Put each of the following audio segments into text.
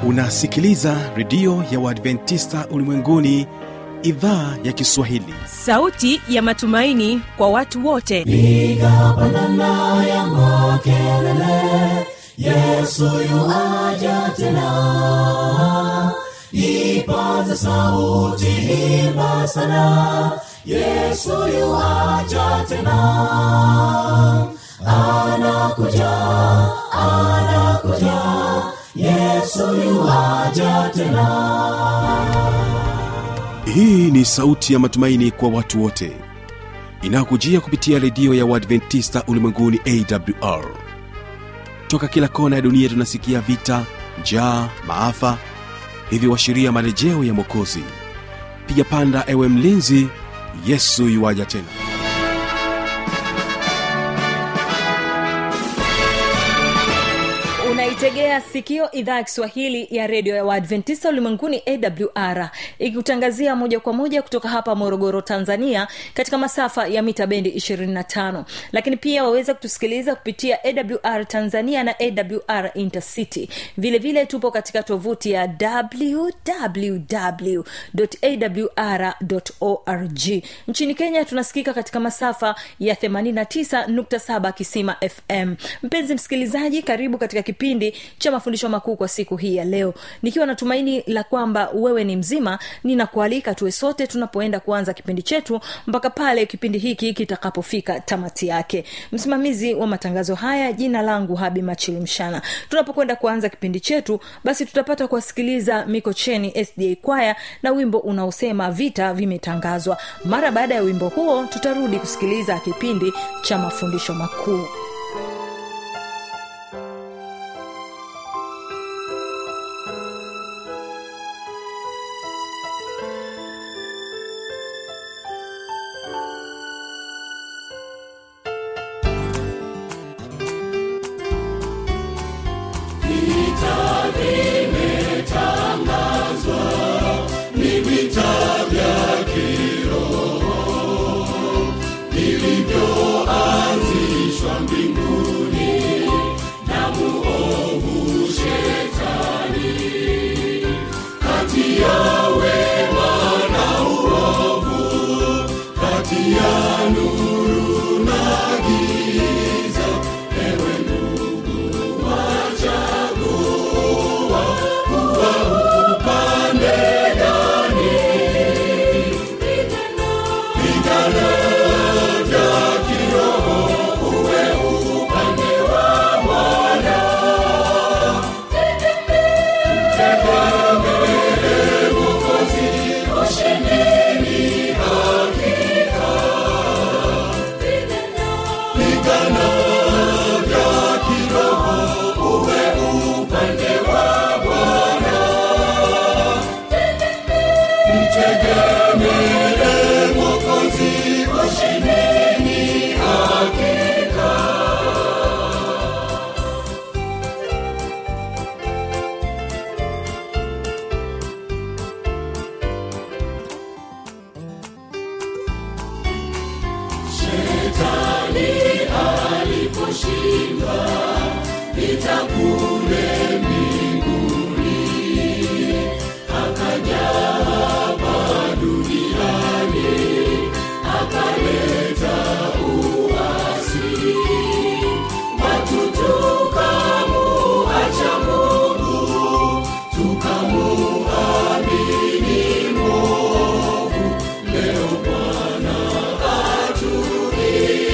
unasikiliza redio ya uadventista ulimwenguni idhaa ya kiswahili sauti ya matumaini kwa watu wote piga pandana ya makelele yesu yuaja tena ipaze sauti imba sana yesu yuaja tena anakuja anakuja yesu yuaja tena hii ni sauti ya matumaini kwa watu wote inayokujia kupitia redio ya uadventista ulimwenguni awr toka kila kona ya dunia tunasikia vita njaa maafa hivyo washiria marejeo ya mwokozi piga panda ewe mlinzi yesu yuwaja tena unaitegea sikio idhaa ya kiswahili ya redio ya waadventista ulimwenguni awr ikikutangazia moja kwa moja kutoka hapa morogoro tanzania katika masafa ya mita bendi 25 lakini pia waweza kutusikiliza kupitia awr tanzania na awr intercity vile vile tupo katika tovuti ya www.awr.org nchini kenya tunasikika katika masafa ya 89.7 kisima fm mpenzi msikilizaji karibu katika kipindi cha mafundisho makuu kwa siku hii ya leo nikiwa na tumaini la kwamba wewe ni mzima ninakualika tuwe sote tunapoenda kuanza kipindi chetu mpaka pale kipindi hiki kitakapofika tamati yake msimamizi wa matangazo haya jina langu habi machilimshana tunapokwenda kuanza kipindi chetu basi tutapata kuwasikiliza mikocheni sda kwaya na wimbo unaosema vita vimetangazwa mara baada ya wimbo huo tutarudi kusikiliza kipindi cha mafundisho makuu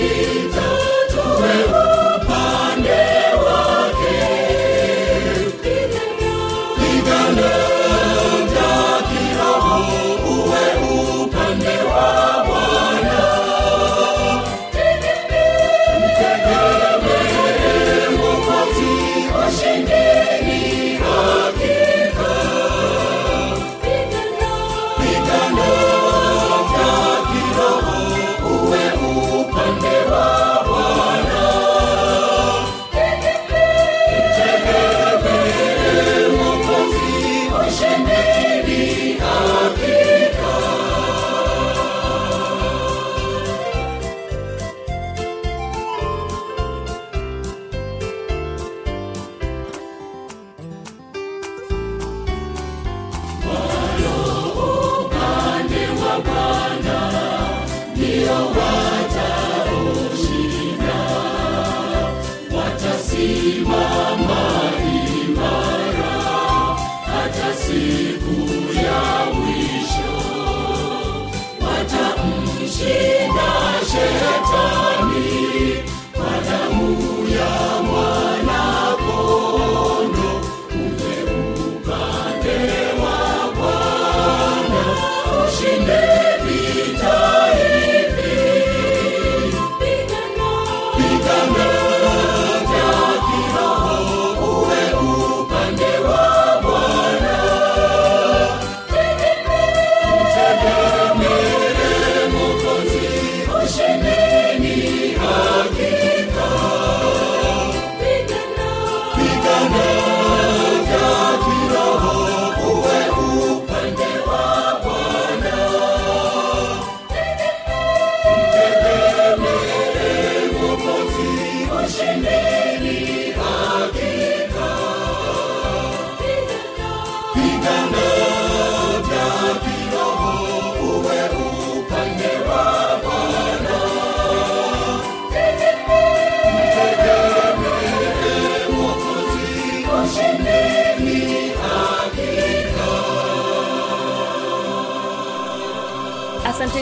Tuwe upande wake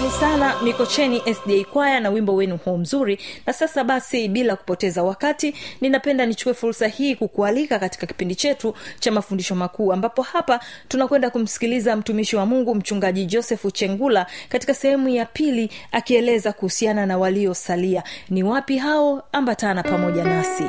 asanteni sana mikocheni sda kwaya na wimbo wenu huo mzuri na sasa basi bila kupoteza wakati ninapenda nichukue fursa hii kukualika katika kipindi chetu cha mafundisho makuu ambapo hapa tunakwenda kumsikiliza mtumishi wa mungu mchungaji josefu chengula katika sehemu ya pili akieleza kuhusiana na waliosalia ni wapi hao ambatana pamoja nasi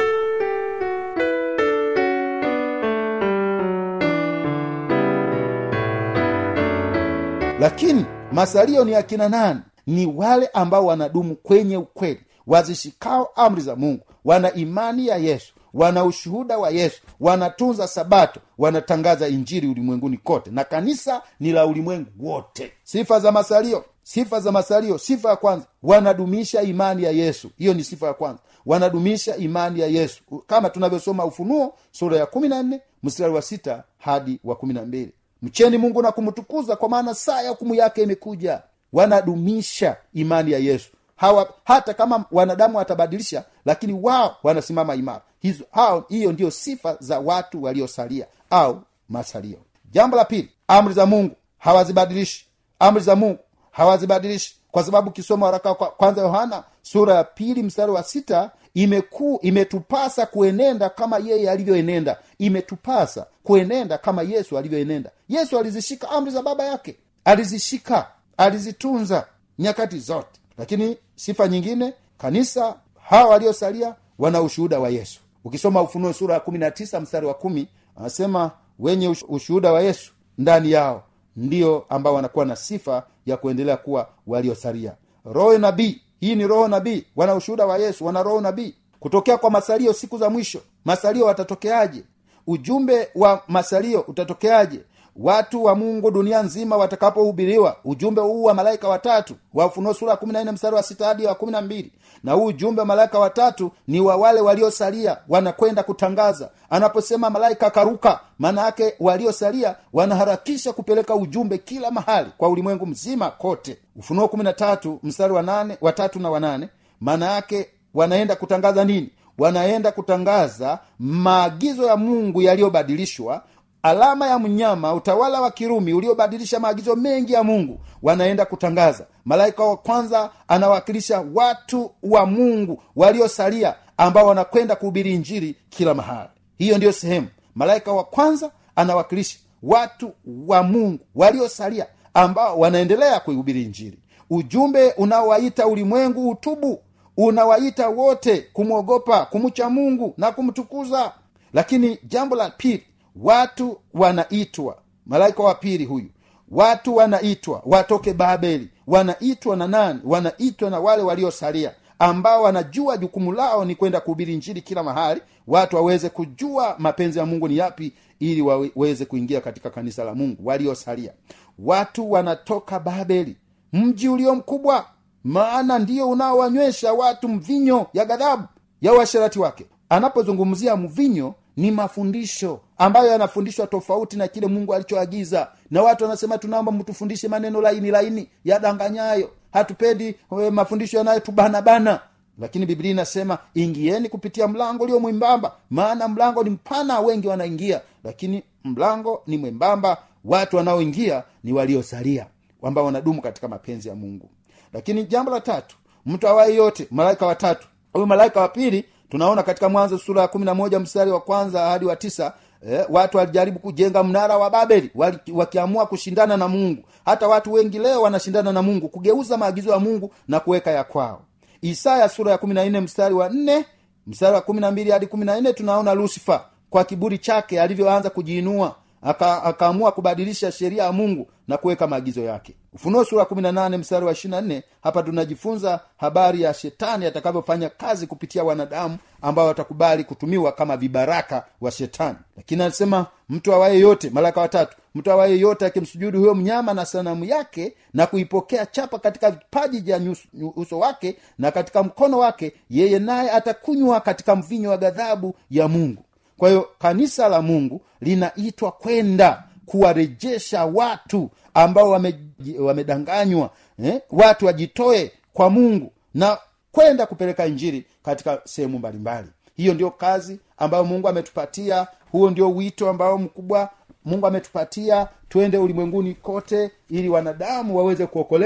lakini masalio ni akina nani ni wale ambao wanadumu kwenye ukweli wazishikao amri za mungu wana imani ya yesu wana ushuhuda wa yesu wanatunza sabato wanatangaza injiri ulimwenguni kote na kanisa ni la ulimwengu wote sifa za masalio sifa za masalio sifa ya kwanza wanadumisha imani ya yesu hiyo ni sifa ya kwanza wanadumisha imani ya yesu kama tunavyosoma ufunuo sura ya kumi na nne mstari wa sita hadi wa kumi na mbili mcheni mungu na kumtukuza kwa maana saa ya hukumu yake imekuja wanadumisha imani ya yesu hawa hata kama wanadamu watabadilisha lakini wao wanasimama imara hizo hao hiyo ndio sifa za watu waliosalia au masalio jambo la pili amri za mungu hawazibadilishi amri za mungu hawazibadilishi kwa sababu kisoma waraka kwa kwanza yohana sura ya pili mstari wa sita imekuu imetupasa kuenenda kama yeye alivyoenenda imetupasa kuenenda kama yesu alivyoenenda yesu alizishika amri za baba yake alizishika alizitunza nyakati zote lakini sifa nyingine kanisa hawa waliosalia wana ushuhuda wa yesu ukisoma ufunuo sura ya kumi na tisa mstari wa kumi anasema wenye ush- ushuhuda wa yesu ndani yao ndio ambao wanakuwa na sifa ya kuendelea kuwa waliosalia roho nabii hii ni roho nabii wana ushuhuda wa yesu wana roho nabii kutokea kwa masalio siku za mwisho masalio watatokeaje ujumbe wa masalio utatokeaje watu wa mungu dunia nzima watakapohubiriwa ujumbe huu wa malaika watatu wa ufunuo sura ya kumi na nne mstari wa sita hadi wa kumi na mbili na huu ujumbe wa malaika watatu ni wa wale waliosalia wanakwenda kutangaza anaposema malaika akaruka maana yake waliosalia wanaharakisha kupeleka ujumbe kila mahali kwa ulimwengu mzima kote ufunuo kumi na tatu mstari wa nane watatu na wanane maana yake wanaenda kutangaza nini wanaenda kutangaza maagizo ya mungu yaliyobadilishwa alama ya mnyama utawala wa kirumi uliobadilisha maagizo mengi ya mungu wanaenda kutangaza malaika wa kwanza anawakilisha watu wa mungu waliosalia ambao wanakwenda kuhubiri injiri kila mahali hiyo ndiyo sehemu malaika wa kwanza anawakilisha watu wa mungu waliosalia ambao wanaendelea kuihubiri injiri ujumbe unaowaita ulimwengu utubu unawaita wote kumwogopa kumcha mungu na kumtukuza lakini jambo la pili watu wanaitwa malaika wa pili huyu watu wanaitwa watoke babeli wanaitwa na nani wanaitwa na wale waliosalia ambao wanajua jukumu lao ni kwenda kuhubiri njiri kila mahali watu waweze kujua mapenzi ya mungu ni yapi ili waweze kuingia katika kanisa la mungu waliosalia watu wanatoka babeli mji ulio mkubwa maana ndiyo unaowanywesha watu mvinyo ya ghadhabu ya uasherati wake anapozungumzia mvinyo ni mafundisho ambayo yanafundishwa tofauti na kile mungu alichoagiza na watu wanasema tunaomba mtufundishe maneno laini laini yadanganyayo hatupendi we, mafundisho yanayotubanabana lakini biblia inasema ingieni kupitia mlango ulio mwembamba maana mlango ni mpana wengi wanaingia lakini mlango ni mwembamba watu wanaoingia ni waliosalia ambao wanadumu katika mapenzi ya mungu lakini jambo la tatu mtu awaye yote malaika watatu huyu malaika wa pili tunaona katika mwanzo sura ya kumi na moja mstari wa kwanza hadi wa tisa eh, watu walijaribu kujenga mnara wa babeli wali, wakiamua kushindana na mungu hata watu wengi leo wanashindana na mungu kugeuza maagizo ya mungu na kuweka ya kwao isaya sura ya kumi na nne mstari wa nne mstari wa kumi na mbili hadi kumi na nne tunaona lusifa kwa kiburi chake alivyoanza kujiinua aka, akaamua kubadilisha sheria ya mungu na kuweka maagizo yake ufunuo sura kumi na nane mstari wa ishirina nne hapa tunajifunza habari ya shetani atakavyofanya kazi kupitia wanadamu ambao watakubali kutumiwa kama vibaraka wa shetani lakini anasema mtu awaye yote malaka watatu mtu awaye yote akimsujudu huyo mnyama na sanamu yake na kuipokea chapa katika vipaji vya uso wake na katika mkono wake yeye naye atakunywa katika mvinyo wa ghadhabu ya mungu kwa hiyo kanisa la mungu linaitwa kwenda kuwarejesha watu ambao wame, wamedanganywa eh? watu wajitoe kwa mungu na kwenda kupeleka injiri katika sehemu mbalimbali hiyo ndio kazi ambayo mungu ametupatia huo ndio wito ambao mkubwa mungu ametupatia twende ulimwenguni kote ili wanadamu waweze kuokolewa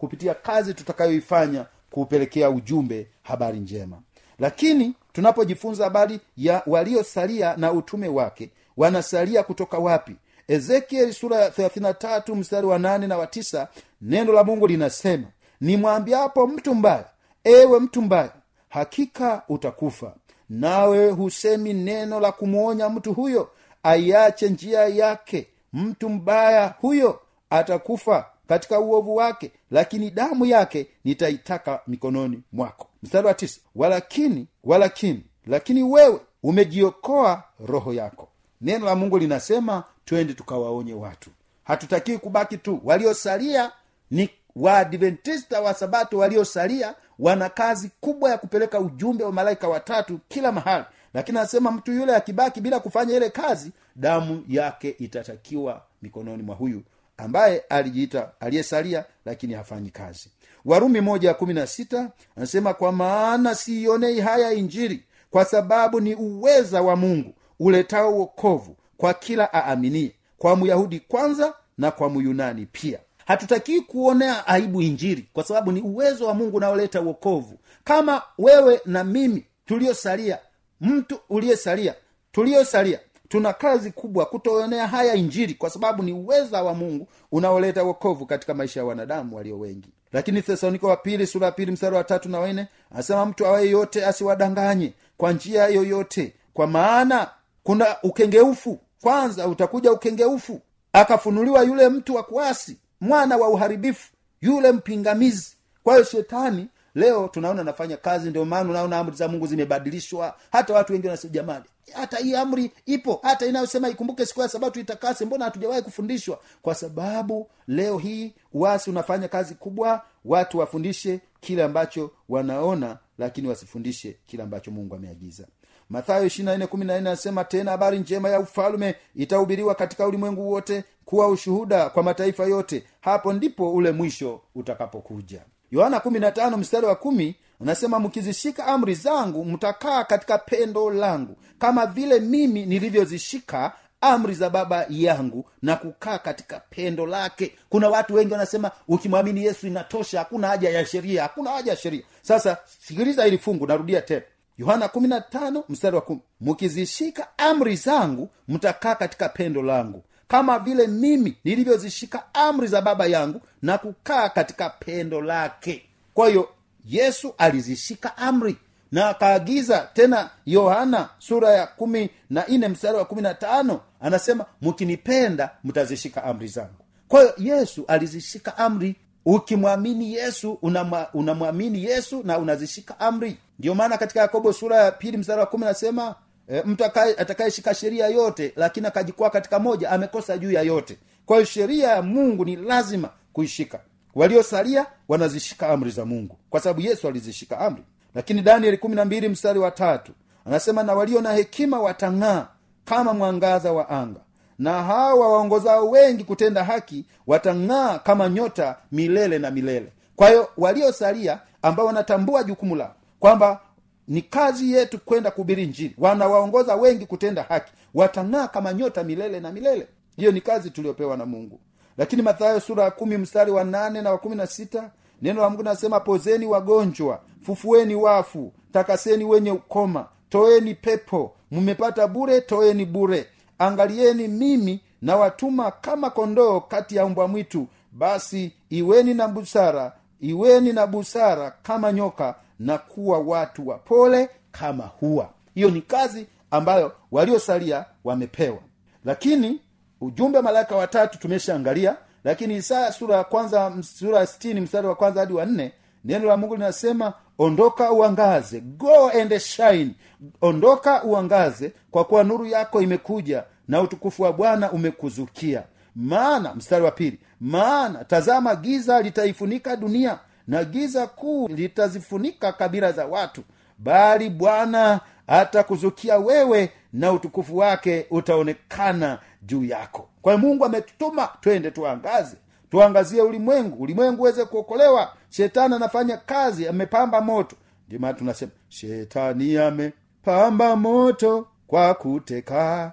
kupitia kazi tutakayoifanya kuupelekea ujumbe habari njema lakini tunapojifunza habari ya waliosalia na utume wake wanasalia kutoka wapi ezekieli sura ya 33 mstari wa 8 na wa 9 neno la mungu linasema nimwambiapo mtu mbaya ewe mtu mbaya hakika utakufa nawe husemi neno la kumwonya mtu huyo aiache njia yake mtu mbaya huyo atakufa katika uovu wake lakini damu yake nitaitaka mikononi mwako mstari wa tisa walakini walakini lakini wewe umejiokoa roho yako neno la mungu linasema twende tukawaonye watu hatutakii kubaki tu waliosalia ni waadventista wa sabato waliosalia wana kazi kubwa ya kupeleka ujumbe wa malaika watatu kila mahali lakini anasema mtu yule akibaki bila kufanya ile kazi damu yake itatakiwa mikononi mwa huyu ambaye alijiita aliyesalia lakini hafanyi kazi warumi moja ya kumi na sita anasema kwa maana siionei haya injiri kwa sababu ni uweza wa mungu uletao uokovu kwa kila aaminie kwa myahudi kwanza na kwa myunani pia hatutakii kuonea aibu injiri kwa sababu ni uwezo wa mungu unaoleta uokovu kama wewe na mimi tuliosalia mtu uliyesalia tuliosalia tuna kazi kubwa kutoonea haya injiri kwa sababu ni uweza wa mungu unaoleta wokovu katika maisha ya wanadamu walio wengi lakini thesaloniko wa pili sura ya pili mstari wa tatu na wanne anasema mtu awaye yote asiwadanganye kwa njia yoyote kwa maana kuna ukengeufu kwanza utakuja ukengeufu akafunuliwa yule mtu wa kuasi mwana wa uharibifu yule mpingamizi kwa hiyo shetani leo tunaona anafanya kazi ndio maana unaona amri za mungu zimebadilishwa hata watu wengi wanasema jamani hata hii amri ipo hata inayosema ikumbuke siku ya sabato itakase mbona hatujawahi kufundishwa kwa sababu leo hii uasi unafanya kazi kubwa watu wafundishe kile ambacho wanaona lakini wasifundishe kile ambacho mungu ameagiza mathayo anasema tena habari njema ya ufalume itahubiriwa katika ulimwengu wote kuwa ushuhuda kwa mataifa yote hapo ndipo ule mwisho utakapokuja yohana 15 mstari wa kumi anasema mkizishika amri zangu mtakaa katika pendo langu kama vile mimi nilivyozishika amri za baba yangu na kukaa katika pendo lake kuna watu wengi wanasema ukimwamini yesu inatosha hakuna haja ya sheria hakuna haja ya sheria sasa sikiliza hili fungu narudia tena yohana 15 mstari wa kumi mkizishika amri zangu mtakaa katika pendo langu kama vile mimi nilivyozishika amri za baba yangu na kukaa katika pendo lake kwa hiyo yesu alizishika amri na akaagiza tena yohana sura ya kumi na nne mstari wa kumi na tano anasema mkinipenda mtazishika amri zangu kwa hiyo yesu alizishika amri ukimwamini yesu unamwamini una yesu na unazishika amri ndiyo maana katika yakobo sura ya pili mstari wa kumi anasema e, mtu atakayeshika sheria yote lakini akajikwaa katika moja amekosa juu ya yote kwa hiyo sheria ya mungu ni lazima kuishika waliosalia wanazishika amri za mungu kwa sababu yesu alizishika amri lakini danieli kumi na mbili mstari wa tatu anasema na walio na hekima watang'aa kama mwangaza wa anga na hawa waongozao wengi kutenda haki watang'aa kama nyota milele na milele kwa hiyo waliosalia ambao wanatambua jukumu lao kwamba ni kazi yetu kwenda kuhubiri njiri wanawaongoza wengi kutenda haki watang'aa kama nyota milele na milele hiyo ni kazi tuliyopewa na mungu lakini mathayo sura ya kumi mstari wa nane na wa kumi na sita neno la mungu nasema pozeni wagonjwa fufueni wafu takaseni wenye ukoma toeni pepo mmepata bure toeni bure angalieni mimi na watuma kama kondoo kati ya mbwa mwitu basi iweni na busara iweni na busara kama nyoka na kuwa watu wapole kama huwa hiyo ni kazi ambayo waliosalia wamepewa lakini ujumbe wa malaika watatu tumeshaangalia lakini isaya sura ya kwanza sura ya sitini mstari wa kwanza hadi wa nne neno la mungu linasema ondoka uangaze go and shine ondoka uangaze kwa kuwa nuru yako imekuja na utukufu wa bwana umekuzukia maana mstari wa pili maana tazama giza litaifunika dunia na giza kuu litazifunika kabila za watu bali bwana atakuzukia wewe na utukufu wake utaonekana juu yako kwa hiyo mungu ametutuma twende tuangaze tuangazie ulimwengu ulimwengu uweze kuokolewa shetani anafanya kazi amepamba moto ndio maana tunasema shetani amepamba moto kwa kuteka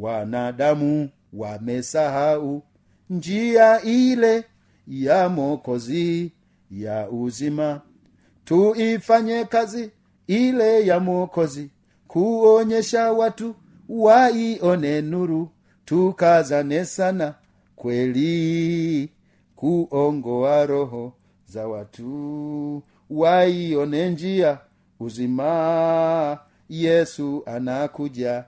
wanadamu wamesahau njia ile ya mokozi ya uzima tuifanye kazi ile ya mwokozi kuonyesha watu waione nuru tukazane sana kweli kuongoa roho za watu waione njia uzima yesu anakuja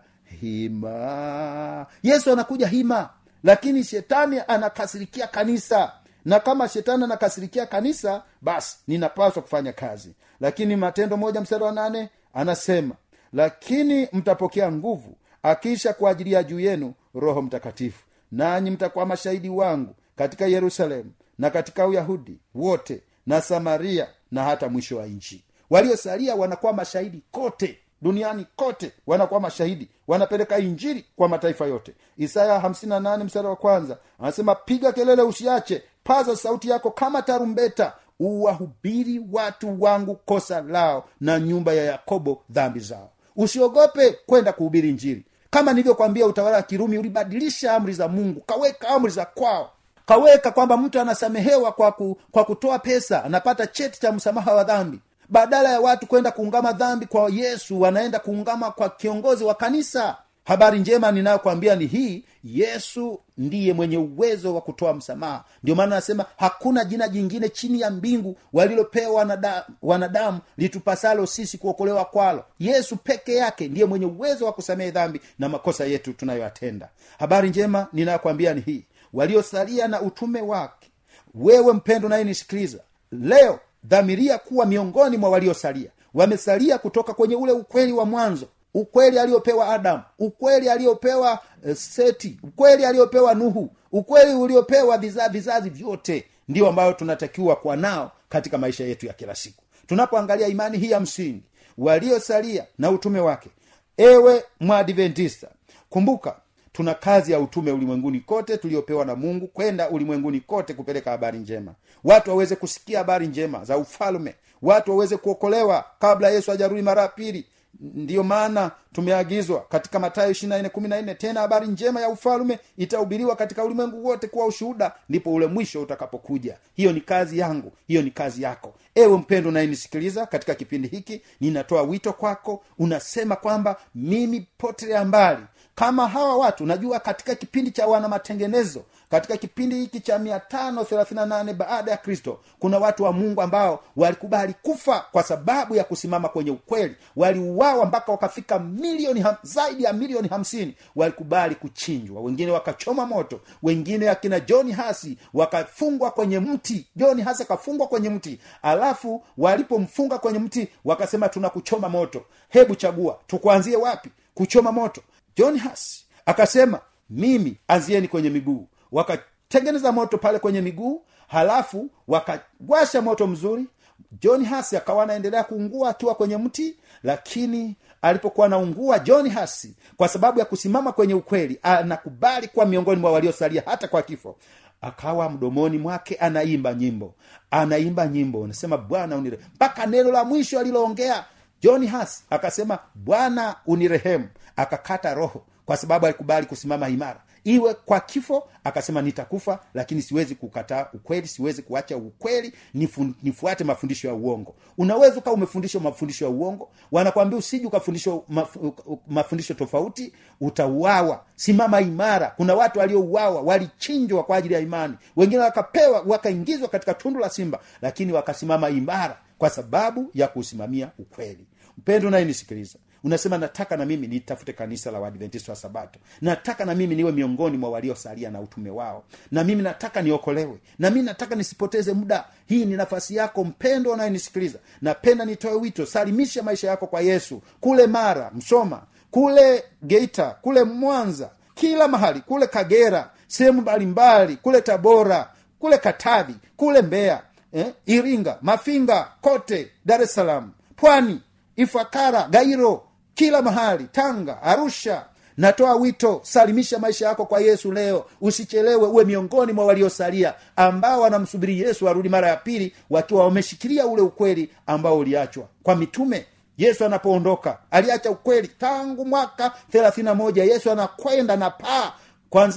hima yesu anakuja hima lakini shetani anakasirikia kanisa na kama shetani anakasirikia kanisa basi ninapaswa kufanya kazi lakini matendo moja mstari wa nane anasema lakini mtapokea nguvu akisha kuajilia juu yenu roho mtakatifu nanyi mtakuwa mashahidi wangu katika yerusalemu na katika uyahudi wote na samaria na hata mwisho wa nchi waliosalia wanakuwa mashahidi kote duniani kote wanakuwa mashahidi wanapeleka injili kwa mataifa yote isaya 58 mstari wa kwanza anasema piga kelele usiache paza sauti yako kama tarumbeta uwahubiri watu wangu kosa lao na nyumba ya yakobo dhambi zao usiogope kwenda kuhubiri injili kama nilivyokwambia utawala wa kirumi ulibadilisha amri za mungu kaweka amri za kwao kaweka kwamba mtu anasamehewa kwa, ku, kwa kutoa pesa anapata cheti cha msamaha wa dhambi badala ya watu kwenda kuungama dhambi kwa yesu wanaenda kuungama kwa kiongozi wa kanisa habari njema ninayokwambia ni hii yesu ndiye mwenye uwezo wa kutoa msamaha ndio maana anasema hakuna jina jingine chini ya mbingu walilopewa wanada, wanadamu litupasalo sisi kuokolewa kwalo yesu peke yake ndiye mwenye uwezo wa kusamehe dhambi na makosa yetu tunayoyatenda habari njema ninayokwambia ni hii waliosalia na utume wake wewe mpendo nayenisikiliza leo dhamiria kuwa miongoni mwa waliosalia wamesalia kutoka kwenye ule ukweli wa mwanzo ukweli aliyopewa adamu ukweli aliyopewa uh, seti ukweli aliyopewa nuhu ukweli uliopewa viza, vizazi vyote ndio ambayo tunatakiwa kuwa nao katika maisha yetu ya kila siku tunapoangalia imani hii ya msingi waliosalia na utume wake ewe mwadventista kumbuka tuna kazi ya utume ulimwenguni kote tuliopewa na mungu kwenda ulimwenguni kote kupeleka habari njema watu waweze kusikia habari njema za ufalme watu waweze kuokolewa kabla yesu hajarudi mara ya pili ndiyo maana tumeagizwa katika matayo ishirina tena habari njema ya ufalme itahubiriwa katika ulimwengu wote kuwa ushuhuda ndipo ule mwisho utakapokuja hiyo ni kazi yangu hiyo ni kazi yako ewe mpendo unayenisikiliza katika kipindi hiki ninatoa wito kwako unasema kwamba mimi potelea mbali kama hawa watu najua katika kipindi cha wana matengenezo katika kipindi hiki cha mia tano thelathini nane baada ya kristo kuna watu wa mungu ambao walikubali kufa kwa sababu ya kusimama kwenye ukweli waliuawa mpaka wakafika milioni ham, zaidi ya milioni hamsini walikubali kuchinjwa wengine wakachoma moto wengine akina john hasi wakafungwa kwenye mti john hasi akafungwa kwenye mti alafu walipomfunga kwenye mti wakasema tunakuchoma moto hebu chagua tukuanzie wapi kuchoma moto john hasi akasema mimi anzieni kwenye miguu wakatengeneza moto pale kwenye miguu halafu wakawasha moto mzuri john hasi akawa anaendelea kuungua akiwa kwenye mti lakini alipokuwa anaungua john hasi kwa sababu ya kusimama kwenye ukweli anakubali kuwa miongoni mwa waliosalia hata kwa kifo akawa mdomoni mwake anaimba nyimbo anaimba nyimbo anasema bwana unire mpaka neno la mwisho aliloongea john has akasema bwana unirehemu akakata roho kwa sababu alikubali kusimama imara iwe kwa kifo akasema nitakufa lakini siwezi kukataa ukweli siwezi kuacha ukweli nifu, nifuate mafundisho ya uongo unaweza ukawa umefundishwa mafundisho ya uongo wanakwambia usiji ukafundishwa maf, mafundisho tofauti utauawa simama imara kuna watu waliouawa walichinjwa kwa ajili ya imani wengine wakapewa wakaingizwa katika tundu la simba lakini wakasimama imara kwa sababu ya kusimamia ukweli mpendo nayenisikiliza unasema nataka na mimi nitafute kanisa la waadventista wa sabato nataka na mimi niwe miongoni mwa waliosalia na utume wao na mimi nataka niokolewe na mimi nataka nisipoteze muda hii ni nafasi yako mpendo unayenisikiliza napenda nitoe wito salimisha maisha yako kwa yesu kule mara msoma kule geita kule mwanza kila mahali kule kagera sehemu mbalimbali kule tabora kule katavi kule mbeya eh, iringa mafinga kote dar es salaam pwani ifakara gairo kila mahali tanga arusha natoa wito salimisha maisha yako kwa yesu leo usichelewe uwe miongoni mwa waliosalia ambao wanamsubiri yesu arudi mara ya pili wakiwa wameshikilia ule ukweli ambao uliachwa kwa mitume yesu anapoondoka aliacha ukweli tangu mwaka thelathini na moja yesu anakwenda na paa kwanzia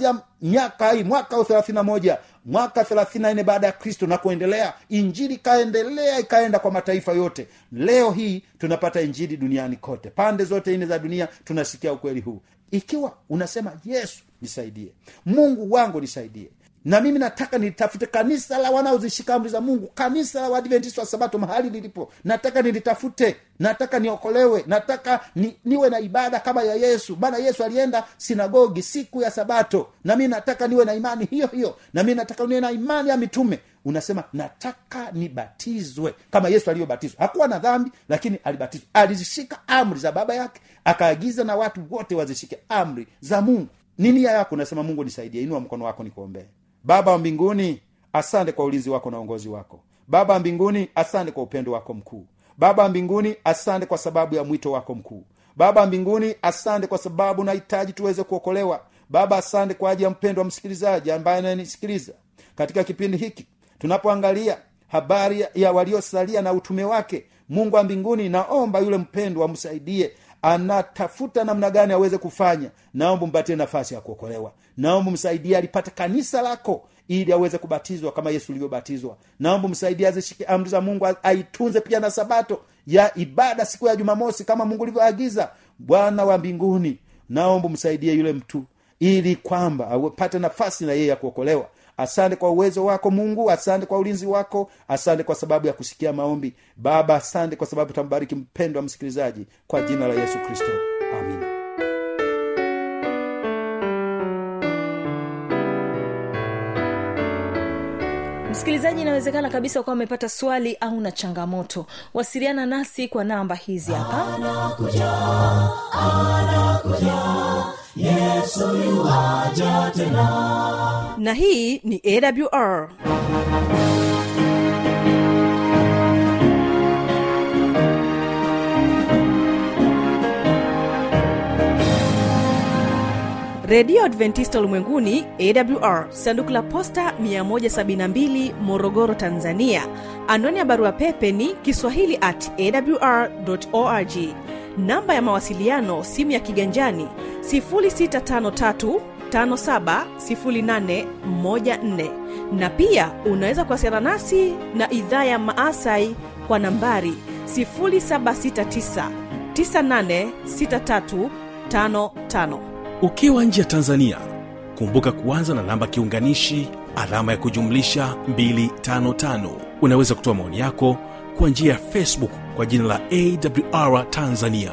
miaka hii mwaka wa thelathini na moja mwaka thelathini na nne baada ya kristo na kuendelea injili ikaendelea ikaenda kwa mataifa yote leo hii tunapata injili duniani kote pande zote nne za dunia tunasikia ukweli huu ikiwa unasema yesu nisaidie mungu wangu nisaidie na mimi nataka nilitafute kanisa la wanaozishika amri za mungu kanisa la waadventista wa sabato mahali lilipo nataka nilitafute nataka niokolewe nataka ni, niwe na ibada kama ya yesu maana yesu alienda sinagogi siku ya sabato na mi nataka niwe na imani hiyo hiyo na mi nataka niwe na imani ya mitume unasema nataka nibatizwe kama yesu alivyobatizwa hakuwa na dhambi lakini alibatizwa alizishika amri za baba yake akaagiza na watu wote wazishike amri za mungu ni nia yako unasema mungu nisaidie inua mkono wako nikuombee baba wa mbinguni asante kwa ulinzi wako na uongozi wako baba wa mbinguni asante kwa upendo wako mkuu baba wa mbinguni asante kwa sababu ya mwito wako mkuu baba wa mbinguni asante kwa sababu nahitaji tuweze kuokolewa baba asante kwa ajili ya mpendo wa msikilizaji ambaye anayenisikiliza katika kipindi hiki tunapoangalia habari ya- ya waliosalia na utume wake mungu wa mbinguni naomba yule mpendwa amsaidie anatafuta namna gani aweze kufanya naomba mpatie nafasi ya kuokolewa naomba msaidie alipate kanisa lako ili aweze kubatizwa kama yesu ulivyobatizwa naomba msaidie azishike amri za mungu a- aitunze pia na sabato ya ibada siku ya jumamosi kama mungu ulivyoagiza bwana wa mbinguni naomba msaidie yule mtu ili kwamba apate nafasi na yeye ya kuokolewa asante kwa uwezo wako mungu asante kwa ulinzi wako asante kwa sababu ya kusikia maombi baba asante kwa sababu tambariki mpendo wa msikilizaji kwa jina la yesu kristo amina msikilizaji inawezekana kabisa ukawa umepata swali au na changamoto wasiliana nasi kwa namba hizi hapa yesu yuwaja tena na hii ni awr redio adventista ulimwenguni awr sanduku la posta 172 morogoro tanzania anwani ya barua pepe ni kiswahili at awr org namba ya mawasiliano simu ya kiganjani 653 570814 na pia unaweza kuwasiliana nasi na idhaa ya maasai kwa nambari 769 986355 ukiwa nje ya tanzania kumbuka kuanza na namba kiunganishi alama ya kujumlisha 255 unaweza kutoa maoni yako kwa njia ya facebook kwa jina la awr tanzania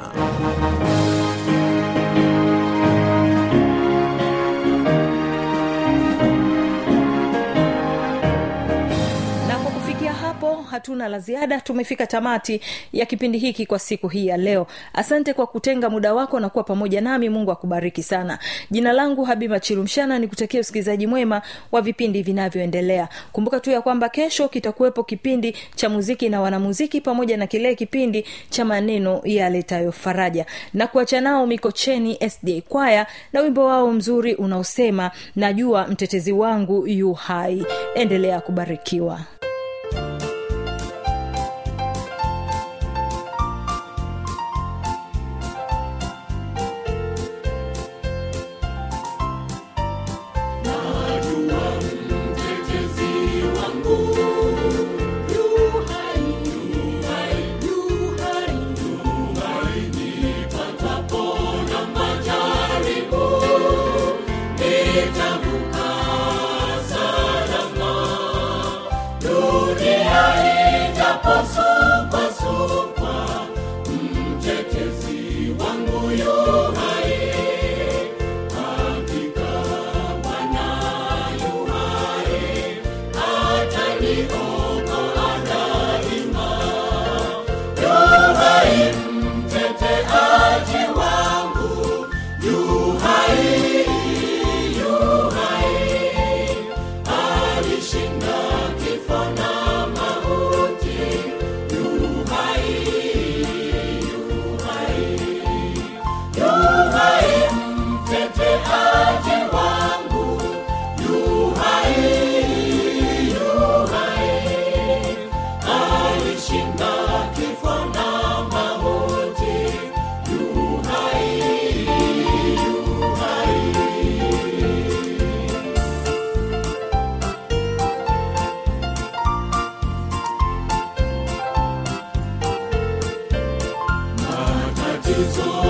na kwa kufikia hapo hatuna la ziada tumefika tamati ya kipindi hiki kwa siku hii ya leo asante kwa kutenga muda wako na kuwa pamoja nami mungu akubariki sana jina langu habiba chilumshana ni kutakia usikilizaji mwema wa vipindi vinavyoendelea kumbuka tu ya kwamba kesho kitakuwepo kipindi cha muziki na wanamuziki pamoja na kile kipindi cha maneno yaletayo faraja na kuacha nao mikocheni sda kwaya na wimbo wao mzuri unaosema najua mtetezi wangu yu hai endelea kubarikiwa Nitavuka salama hizo